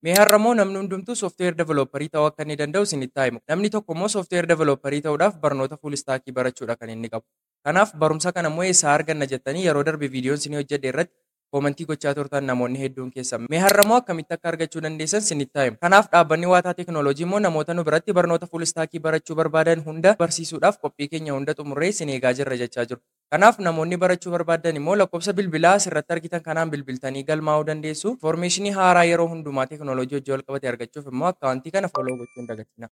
Mee har'ammoo namni hundumtuu sooftiweer developparii ta'uu akka inni danda'u isinitti himu. Namni tokko immoo sooftiweer developparii ta'uudhaaf barnoota fuul istaakii barachuudha kan inni qabu. Kanaaf barumsa kana immoo eessaa arganna jettanii yeroo darbe viidiyoon isinii hojjedhe irratti koomentii gochaa turtan namoonni hedduun keessan. Mee har'ammoo akkamitti akka argachuu dandeessan isinitti himu. Kanaaf dhaabbanni waataa teekinooloojii immoo namoota nu biratti barnoota fuul istaakii barachuu barbaadan hunda barsiisuudhaaf qophii keenya hunda xumurree isin eegaa jirra jechaa jiru. Kanaaf namoonni barachuu barbaadan immoo lakkoofsa bilbilaa asirratti argitan kanaan bilbiltanii galmaa'uu dandeessu. Infoormeeshinii haaraa yeroo hundumaa teekinooloojii hojii wal qabate argachuuf immoo akkaawuntii kana fooloo gochuu hin dagatina.